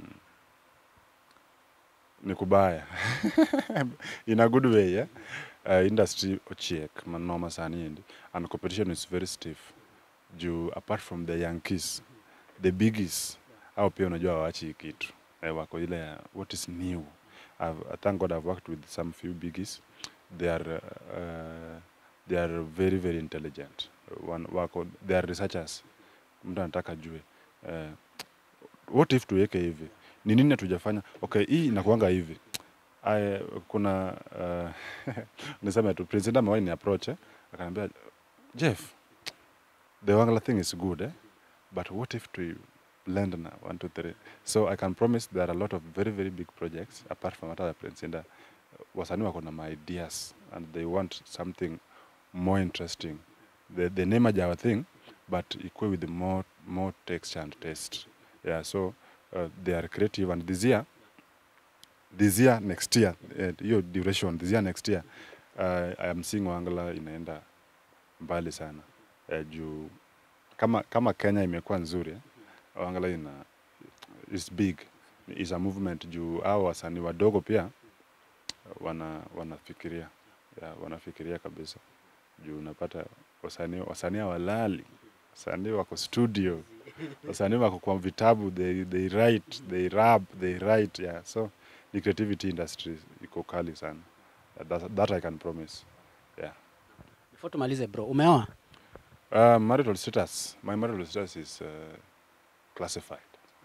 ni kubaya in a good way yeah? uh, industry ochiek manoma sani endi and competition is very stiff juu apart from the yankees the biggies au pia unajua wawachi hii kitu eh, wako ile ya what is new I've, thank god i've worked with some few biggies they are uh, they are very very intelligent One, wako they are researchers mtu anataka jue uh, what if tuweke hivi ni nini hatujafanya okay hii inakuanga hivi I, kuna uh, niseme tu president amewahi ni approach eh? akaniambia jeff the wangala thing is good eh? but what if to lend na one two three so i can promise there are a lot of very very big projects apart from hata ya prince inda wasanii wako na my ideas and they want something more interesting the, the name aja our thing but equal with more more texture and taste yeah so uh, they are creative and this year this year next year eh, hiyo duration this year next year uh, i am seeing wangala inaenda mbali sana uh, juu kama kama kenya imekuwa nzuri eh, wangala ina is big is a movement juu au wasanii wadogo pia wana wanafikiria yeah, wanafikiria kabisa juu unapata wasanii wasanii hawalali wasanii wako studio wasanii wako kwa vitabu they, they write they rap they write yeah so the creativity industry iko kali sana that, that i can promise yeah before tumalize bro umeoa uh, marital status my marital status is uh, classified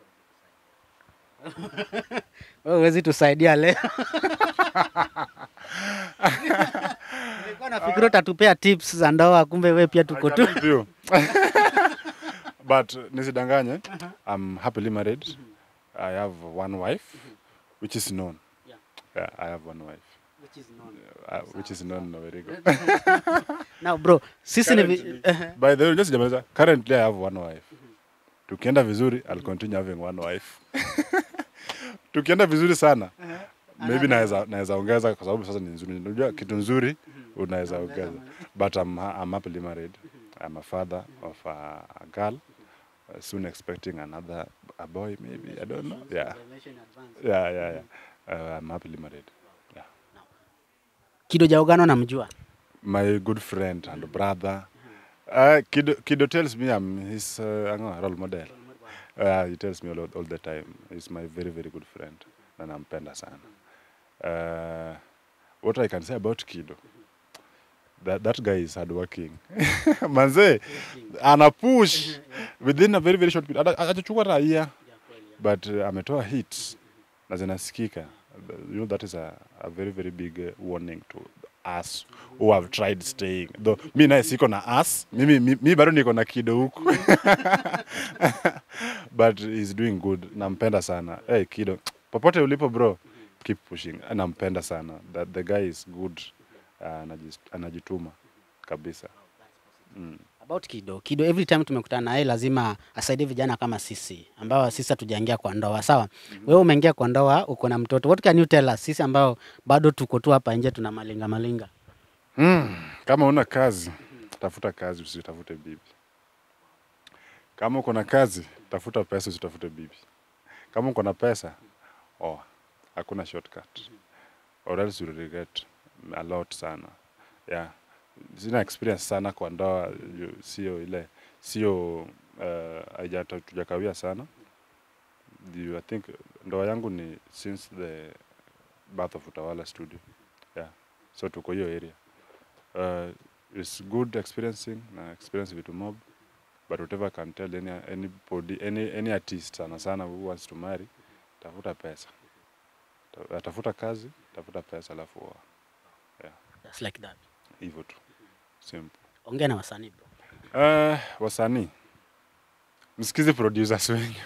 wewe huwezi tusaidia leo nilikuwa nafikiri utatupea tips za ndoa kumbe wewe pia tuko I tu can help you. but nisidanganye i'm happily married i have one wife which is known Yeah. yeah, i have one wife uh, which is known no, very good now bro sisi ni vi- Currently- by the way just jamaliza currently i have one wife tukienda vizuri i'll continue having one wife tukienda vizuri sana maybe naweza naweza ongeza kwa sababu sasa ni nzuri unajua kitu nzuri unaweza ongeza but I'm, ha- I'm happily married I'm a father of a, a girl uh, soon expecting another a boy maybe I don't know yeah yeah yeah, yeah. Uh, I'm happily married yeah kido jaugano namjua my good friend and brother uh, Kido, Kido tells me I'm his uh, ano, role model uh, he tells me all, all the time he's my very very good friend na nampenda sana uh, what I can say about Kido that, that guy is hardworking manze ana push within a very very short period Hata- hajachukua hata year but uh, ametoa hits na zinasikika you know that is a, a very very big uh, warning to us who have tried staying though mi naye siko na us mimi mi, mi bado niko na kido huku but he's doing good nampenda sana hey, kido popote ulipo bro keep pushing nampenda sana the, the guy is good uh, anajis- anajituma kabisa mm. About Kido. Kido every time tumekutana naye lazima asaidie vijana kama sisi ambao sisi hatujaingia kwa ndoa, sawa? Wewe umeingia kwa ndoa, uko na mtoto. What can you tell us sisi ambao bado tuko tu hapa nje tuna malinga malinga? Mm. kama una kazi tafuta kazi usitafute bibi kama uko na kazi tafuta pesa usitafute bibi kama uko na pesa oh, hakuna shortcut or else you'll regret a lot sana yeah sina experience sana kwa ndoa ju- sio ile sio uh, haijata- tujakawia sana Ju- i think ndoa yangu ni since the birth of utawala studio yeah so tuko hiyo area uh, it's good experiencing na experience vitu mob but whatever I can tell any anybody any any artist sana sana who wants to marry tafuta pesa Ta- tafuta kazi tafuta pesa alafu oa Just like that. hivyo tu simple Ongea na wasanii bro. uh, wasanii msikize producers wengi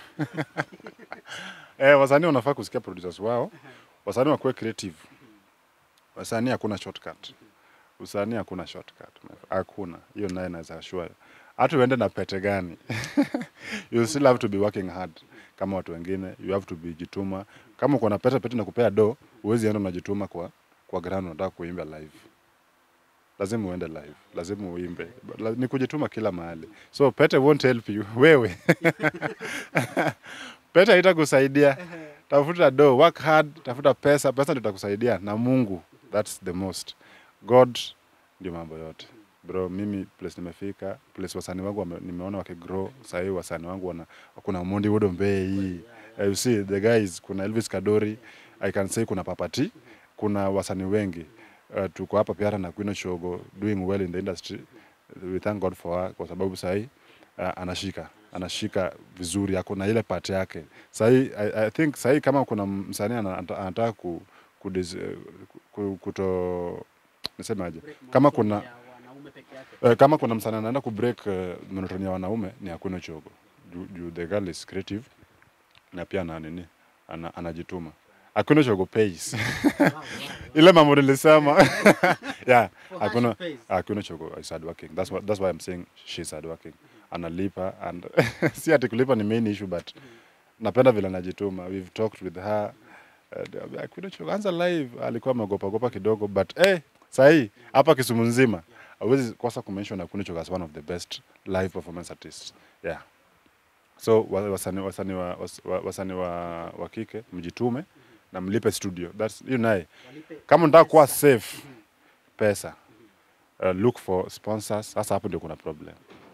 eh, wasanii wanafaa kusikia producers wao wasanii wakuwe creative wasanii hakuna shortcut usanii hakuna shortcut hakuna hiyo naye naweza assure hata uende na pete gani you still have to be working hard kama watu wengine you have to be jituma kama uko na pete pete na kupea do huwezi enda unajituma kwa kwa ground unataka kuimba live lazima uende live lazima uimbe La- ni kujituma kila mahali so pete won't help you wewe pete haitakusaidia tafuta do work hard tafuta pesa pesa ndio itakusaidia na mungu that's the most god ndio mambo yote bro mimi place nimefika place wasani wangu wame, nimeona wakigrow sahii wasani wangu wana kuna mondi wodo mbei uh, you see the guys kuna elvis kadori i can say kuna papati kuna wasani wengi uh, tuko hapa pia na Queen Shogo doing well in the industry we thank God for her kwa sababu sahi uh, anashika anashika vizuri ako na ile part yake sahi I, I think sahi kama kuna msanii ana- anta- anataka ku, ku, ku, kuto nisemaje kama kuna uh, kama kuna msanii anaenda ku break uh, monotony ya wanaume ni Hakuna Chogo juu juu the girl is creative na pia ana nini ana, anajituma Hakuna Chogo pays ile mambo nilisema yeah hakuna hakuna chogo is hard working that's what that's why i'm saying she's hard working analipa and si ati kulipa ni main issue but napenda vile anajituma we've talked with her uh, hakuna chogo anza live alikuwa ameogopa gopa kidogo but eh sahi hapa Kisumu nzima hawezi kosa kumention hakuna chogo as one of the best live performance artists yeah so wa- wasanii wasanii wa, was- wa, wasanii wa, wa kike mjitume na mlipe studio that's you naye kama unataka kuwa safe pesa uh, look for sponsors sasa hapo ndio kuna problem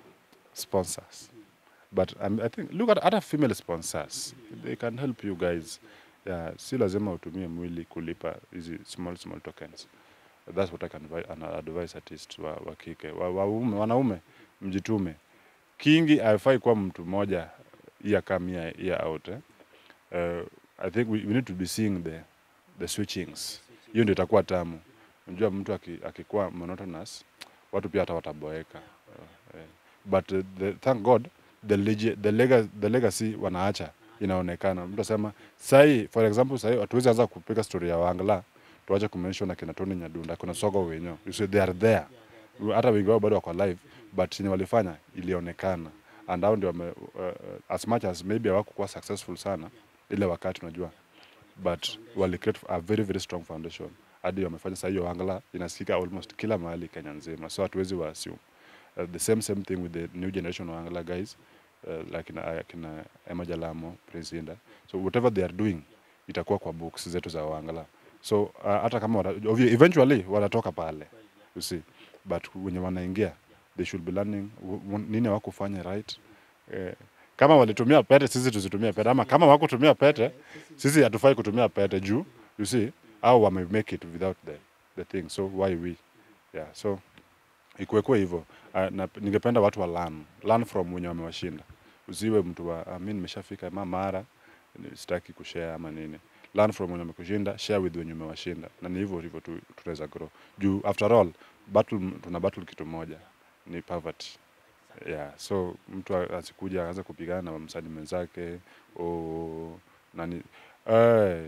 sponsors but um, i think look at other female sponsors they can help you guys yeah, si lazima utumie mwili kulipa hizi small small tokens that's what i can advi- an- advise artists wa, wa kike wa, waume, wanaume mjitume kingi haifai kuwa mtu mmoja year come year, year out eh? uh, i think we, we need to be seeing the, the switchings hiyo ndio itakuwa tamu unajua mtu aki- akikuwa monotonous watu pia hata wataboeka uh, eh. but uh, the, thank god the, legi, the, lega, the legacy wanaacha inaonekana mtu asema sahii for example sahii hatuwezi anza kupiga story ya wangla tuache kumention akina Tony Nyadunda kuna sogo wenyewe you see they are there hata wengi wao bado wako alive but chenye walifanya ilionekana and hao ndio wame, uh, as much as maybe hawakukuwa successful sana ile wakati unajua but wali create a very very strong foundation hadi wamefanya saa hiyo angla inasikika almost kila mahali Kenya nzima so hatuwezi wa assume uh, the same same thing with the new generation wa angla guys uh, like na, kina Emma Jalamo Prince Inda so whatever they are doing itakuwa kwa books zetu za wangala so uh, hata kama wata, obvi- eventually watatoka pale you see but wenye wanaingia they should be learning w- w- nini hawakufanya right eh, kama walitumia pete sisi tusitumie pete ama kama wakutumia pete sisi hatufai kutumia pete juu you see au wame make it without the, the thing so why we yeah so ikuwekwe hivyo uh, na ningependa watu wa learn learn from wenye wamewashinda usiwe mtu wa uh, mi nimeshafika ma mara ni- sitaki kushare ama nini learn from wenye wamekushinda share with wenye umewashinda na ni hivyo hivyo tu tunaweza grow juu after all battle tuna battle kitu moja ni poverty yeah so mtu a- asikuja aanze kupigana na msanii mwenzake o nani eh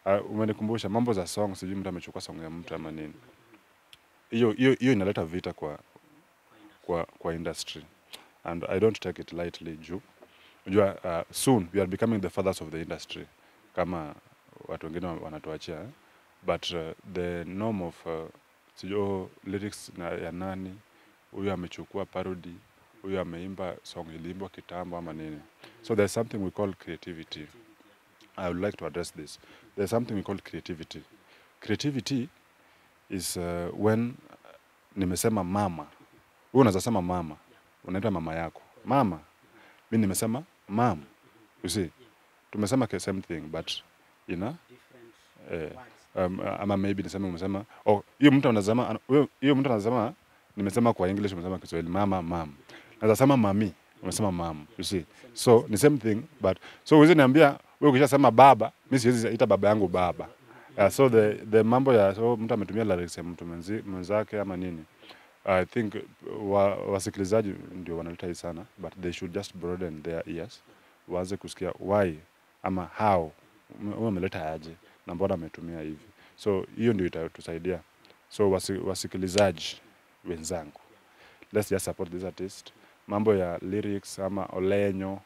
uh, umenikumbusha mambo za song, sijui mtu amechukua song ya mtu ama nini. Hiyo hiyo hiyo inaleta vita kwa kwa kwa industry and I don't take it lightly juu unajua uh, soon we are becoming the fathers of the industry kama watu wengine wa- wanatuachia eh? but uh, the norm of uh, sijui oh, lyrics na, ya nani huyu amechukua parody huyu ameimba song iliimbwa kitambo ama nini so there's something we call creativity I would like to address this there's something we call creativity creativity is uh, when nimesema mama wewe unaweza sema mama unaita mama yako mama mi nimesema mam you see tumesema the same thing but ina eh, um, ama maybe niseme umesema oh hiyo mtu anasema ana- huyo- hiyo mtu anasema nimesema kwa english umesema kiswahili mama mam naweza sema mami umesema mam you see so ni same thing but so uwezi niambia wewe ukishasema baba mi siwezi ita baba yangu baba uh, so the, the mambo ya so mtu ametumia lyrics ya mtu mwenzi- mwenzake ama nini I think wa, wasikilizaji ndio wanaleta hii sana but they should just broaden their ears waanze kusikia why ama how huyu ameleta aje na mbona ametumia hivi so hiyo ndio itatusaidia so wasi, wasikilizaji wenzangu let's just support this artist mambo ya lyrics ama olenyo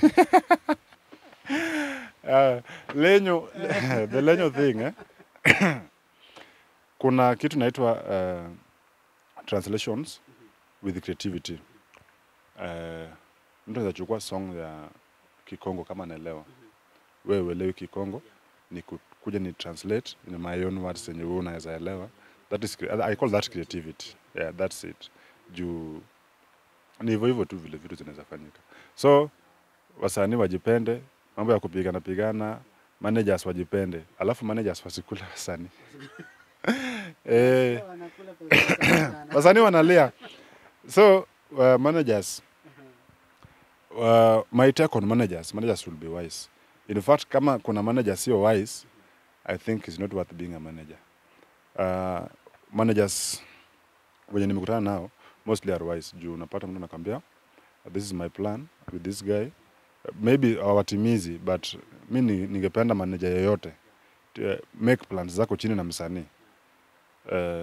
uh, lenyo the lenyo thing eh? kuna kitu inaitwa uh, translations with creativity uh, mtu anaweza chukua song ya kikongo kama naelewa wewe uelewi kikongo ni ku- kuja ni translate in my own words yenye wewe unaweza elewa that is cre- i call that creativity yeah that's it juu ni hivyo hivyo tu vile vitu zinaweza fanyika so wasanii wajipende mambo ya kupigana pigana managers wajipende alafu managers wasikule wasanii eh, wasanii wanalia so uh, managers uh, my take on managers managers will be wise in fact kama kuna manager sio wise i think is not worth being a manager uh, managers wenye nimekutana nao mostly are wise juu unapata mtu anakwambia this is my plan with this guy maybe hawatimizi but mi ni- ningependa manager yeyote to, uh, make plans zako chini na msanii uh,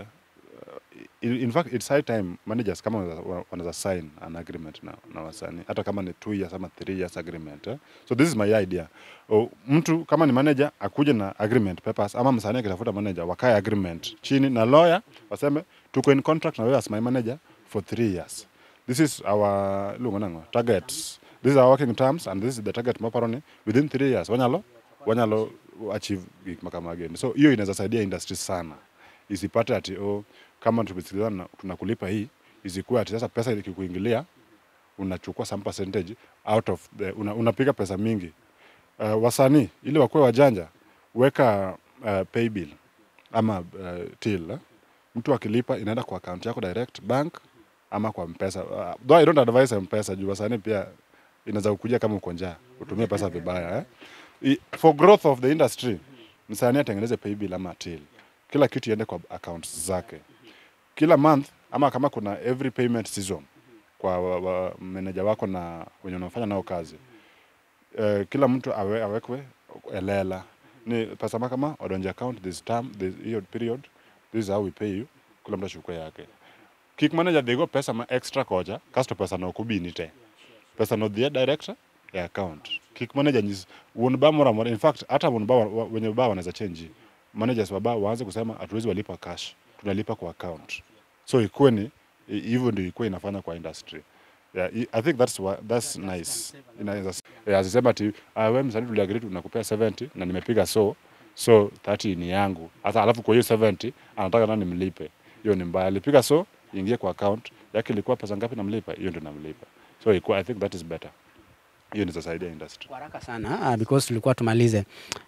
in, in fact it's high time managers kama wanaweza- wanaweza sign an agreement na, na wasanii hata kama ni two years ama three years agreement eh? so this is my idea o, mtu kama ni manager akuje na agreement papers ama msanii akitafuta manager wakae agreement chini na lawyer waseme tuko in contract na wewe as my manager for three years this is our lungonango targets this is our working terms and this is the target maparoni within three years wanyalo wanyalo achieve gik makamageni so hiyo inaweza saidia industry sana isipate ati oh, kama tumesikilizana na- tunakulipa hii isikuwe ati sasa pesa ikikuingilia unachukua some percentage out of the, una, unapiga pesa mingi uh, wasanii ili wakuwe wajanja weka uh, pay bill ama uh, till eh? mtu akilipa inaenda kwa account yako direct bank ama kwa mpesa uh, though I don't advise mpesa juu wasanii pia inaweza kukuja kama uko njaa utumie pesa vibaya eh? I- for growth of the industry msanii atengeneze pay bill ama till kila kitu iende kwa accounts zake kila month ama kama kuna every payment season kwa wa, wa, meneja wako na wenye unafanya nao kazi uh, kila mtu awe, awekwe elela ni pesa ma kama odonje account this term this hiyo period this is how we pay you kila mtu achukue yake kick manager dhigo pesa ma extra koja kasto pesa no kubini te pesa no dhie direct ya account kick manager nyis wuon ba mora mora in fact hata wuon ba wa- wenye ba wanaweza change managers wa ba waanze kusema hatuwezi walipa cash tunalipa kwa account so ikuwe ni i- hivyo ndio ikuwe inafanya kwa industry yeah, i I think that's wha- that's nice inaweza yeah, asisema ati ah, wewe msanii tuliagree tunakupea 70 na nimepiga so so 30 ni yangu hata alafu kwa hiyo 70 anataka nani nimlipe hiyo ni mbaya alipiga so ingie kwa account yake ilikuwa pesa ngapi namlipa hiyo ndio namlipa so ikuwa, I think that is better hiyo ni saidia industry Kwa haraka sana uh, because tulikuwa tumalize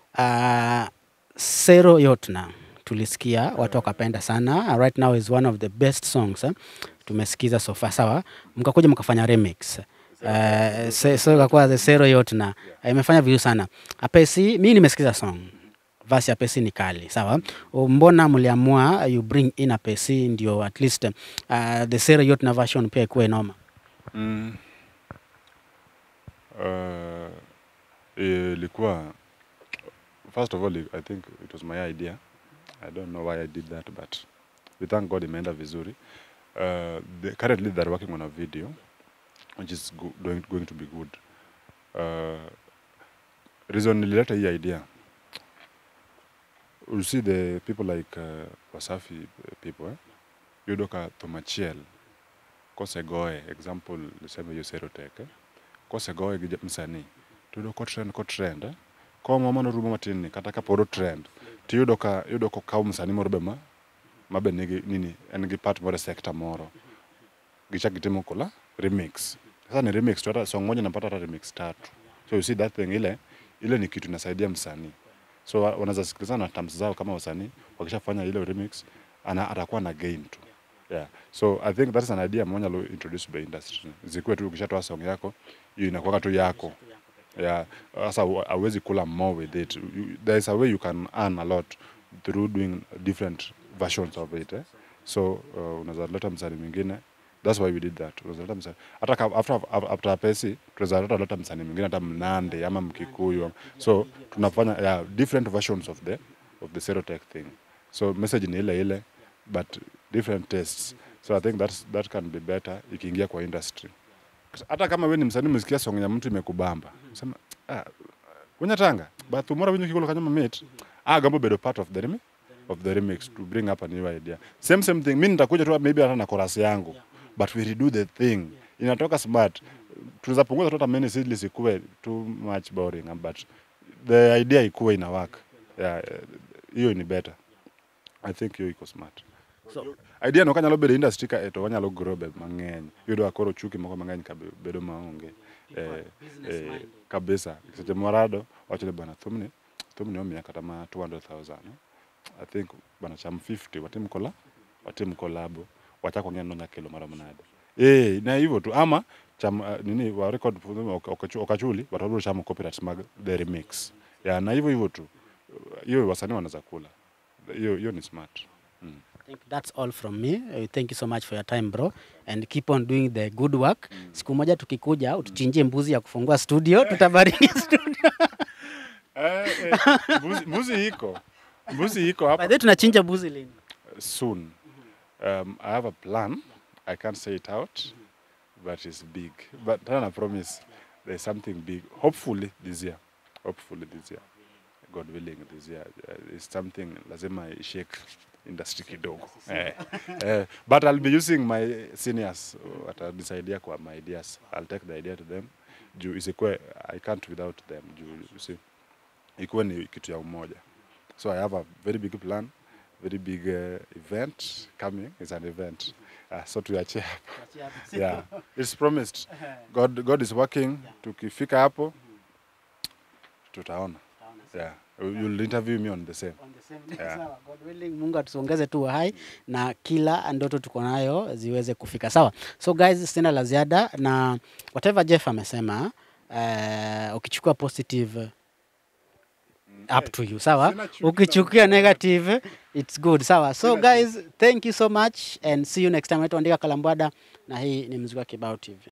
uh, Sero Yotna tulisikia watu wakapenda sana uh, right now is one of the best songs eh? tumesikiza so far sawa mkakuja mkafanya remix Uh, se- so ikakuwa the Sero Yotna uh, imefanya vizuri sana Apesi mi nimesikiza song vasi ya Apesi ni kali sawa O, mbona mliamua you bring in Apesi ndio at least uh, the Sero Yotna version pia ikuwe noma mm. uh, ilikuwa first of all, I think it was my idea. I don't know why I did that, but we thank God imeenda vizuri. Uh, the, currently they're working on a video, which is go, going, going to be good. Uh, reason nilileta hii idea, you see the people like uh, Wasafi people, eh? Yudoka Tomachiel, kosegoe, example, niseme hiyo Serotech, eh? kosegoe gi ja- msanii, tuyudo ko trend ko trend, eh? komo mano rumo matin ni kata kaporo trend, tiyudo ka yudo kokaw msanii moro be ma mabe nigi nini en gi part moro e sector moro gichak gitimo kola remix sasa ni remix tu hata song moja napata hata remix tatu so you see that thing ile ile ni kitu inasaidia msanii so wa- wanaweza sikilizana na terms zao kama wasanii wakishafanya ile remix ana atakuwa na gain tu yeah so i think that's an idea moja lo introduce by industry zikuwe tu ukishatoa song yako hiyo inakuwa tu yako yeah sasa hu- hauwezi kula more with it You- there is a way you can earn a lot through doing different versions of it eh? so uh, unaweza leta msanii mwingine that's why we did that unaweza leta msanii hata ka- after after pesi tunaweza hata leta msanii mwingine hata mnande ama mkikuyu ama- so tunafanya yeah, different versions of the of the serotech thing so message ni ile ile but different tastes so i think that's, that can be better ikiingia kwa industry hata kama we ni msanii umesikia song ya mtu imekubamba sema ah, kunyatanga but umora winyo kikolo kanyama mate ah gambo bedo part of the remix of the remix to bring up a new idea same same thing mimi nitakuja tu maybe hata na chorus yangu but we redo the thing inatoka smart tunaweza punguza tu hata many seedless ikuwe too much boring but the idea ikuwe ina work yeah eh, hiyo ni better i think hiyo iko smart So- idea no kanyalo bedo industry ka eto wanyalo grow be mang'eny yudo akoro chuki moko mang'eny ka be- bedo maonge eh, eh, kabisa seche morado wachone bana thumni thumni omiya kata ma 200000 eh? i think bana cham 50 watim kola watim kolabo wachako ng'en nonya kelo marom nade eh na hivyo tu ama cham uh, nini wa record ok- okachu- okachuli but wabiro chamo copyright mag the remix ya na hivyo hivyo tu hiyo wasanii wanaweza kula hiyo hiyo ni smart mm. I think that's all from me. Uh, thank you so much for your time bro and keep on doing the good work. Siku moja tukikuja utuchinjie mbuzi ya kufungua studio, tutabariki studio. Eh, eh, mbuzi, mbuzi iko mbuzi iko By hapa the way tunachinja mbuzi lini? soon um, i have a plan i can't say it out but it's big but tena na promise there's something big hopefully this year hopefully this year god willing this year uh, is something lazima shake industry kidogo eh, eh, but i'll be using my seniors uh, watanisaidia kwa my ideas i'll take the idea to them juu isikue i can't without them juu you see ikuwe ni kitu ya umoja so i have a very big plan very big uh, event coming it's an event uh, so tuachie hapo yeah it's promised god god is working tukifika hapo tutaona yeah you'll interview me on the same Yeah. Sawa, God willing, Mungu atuongeze tu uhai na kila ndoto tuko nayo ziweze kufika. Sawa. So guys, sina la ziada na whatever Jeff amesema uh, ukichukua positive up to you sawa Sina chuki ukichukia negative it's good sawa so guys thank you so much and see you next time naitwa andika kalambwada na hii ni mziki wa kibao tv